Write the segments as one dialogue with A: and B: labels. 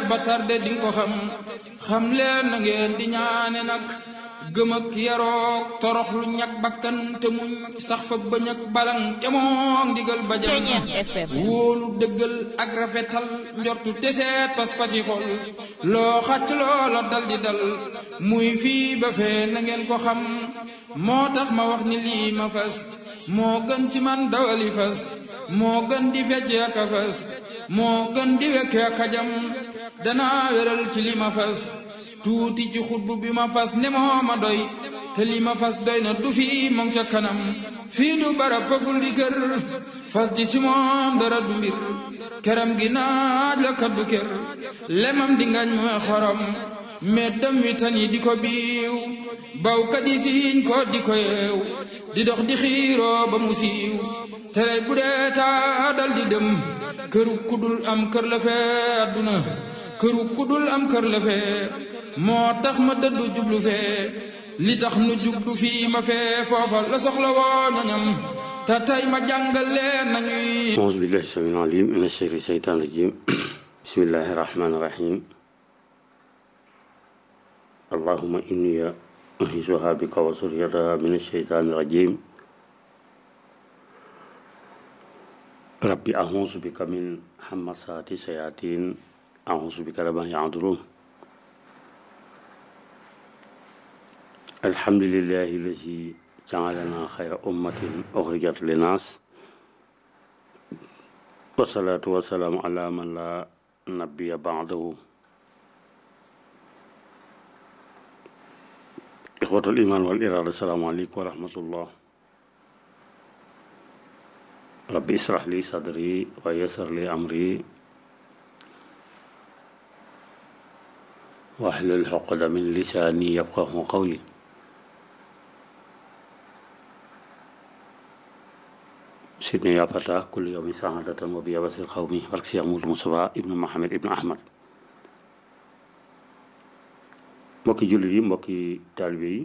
A: ba tarde di nga ko xam xam leen na ngeen di ñaane nag gëm ak yaroog torox lu ñag bakkan te muñ sax fa bañ ak balan jamoog ndigal bajam wóolu dëggal ak rafetal njortu teseet pas-pasi xol loo xacc loola dal di dal muy fii ba fee na ngeen ko xam moo tax ma wax ni lii ma fas moo gën ci man dawali fas moo gën di fecc ak a fas moo gën di wekke ak a jam danaa wéral ci li ma fas tuuti ci xutbu bi ma fas ne moo ma doy te li ma fas doy na du fii moom ca kanam fii du barab faful di kër fas ji ci moom dara du mbir këram gi naaj la kaddu kër lemam di ngañ mooy xorom meddam wi tan yi di ko biiw bawkat yi siiñ ko di ko yeew di dox di xiiroo ba mu siiw tere bu dee taa dal di dem këru kudul am kër la fee adduna këru kudul am kër la fee moo tax ma dëddu jublu fee li tax nu jublu fii ma fee foofa la soxla woo ñoñam te tey ma jàngal leen nañuy
B: auzu billahi samiil alim min ashari seytaan rajim bismillahi rahmaani rahim allahuma inni uhisuha bika wa suriyataha min asheytaani rajim rabbi ahusu bika min hamasaati sayatin ahusu bika rabbi an yahdurun alhamdulillahi lazi jaalana xayra ummatin uxrijat linnaas wasalaatu wasalaamu ala man la nabiya baadahu ixwatul iman wal iraada asalaamu aleykum wa rahmatullah rabbi israh li sadri wa yassir li amri wahlul uqdatan min lisaani yafqahu qawli sidni yaa fata kulli yawmi saadatan wa biya basir xawmi barke Cheikh Moudou Moustapha ibnu Mohamed ibnu Ahmad mbokki jullit yi mbokki taalibe yi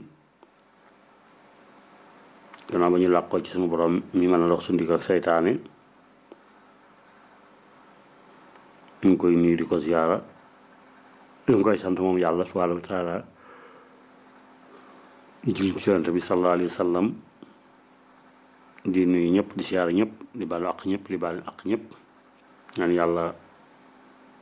B: gannaaw ba ñu làqoo ci sunu borom mi mën a dox suñu digg ak seytaane ñu ngi koy nuyu di ko ziyaara ñu ngi koy sant moom yàlla subhaanahu wa taala di julli ci yonent bi sallallahu alayhi wa sallam di nuyu ñëpp di siyaara ñëpp di baalu ak ñëpp di baalu ak ñëpp ñaan yàlla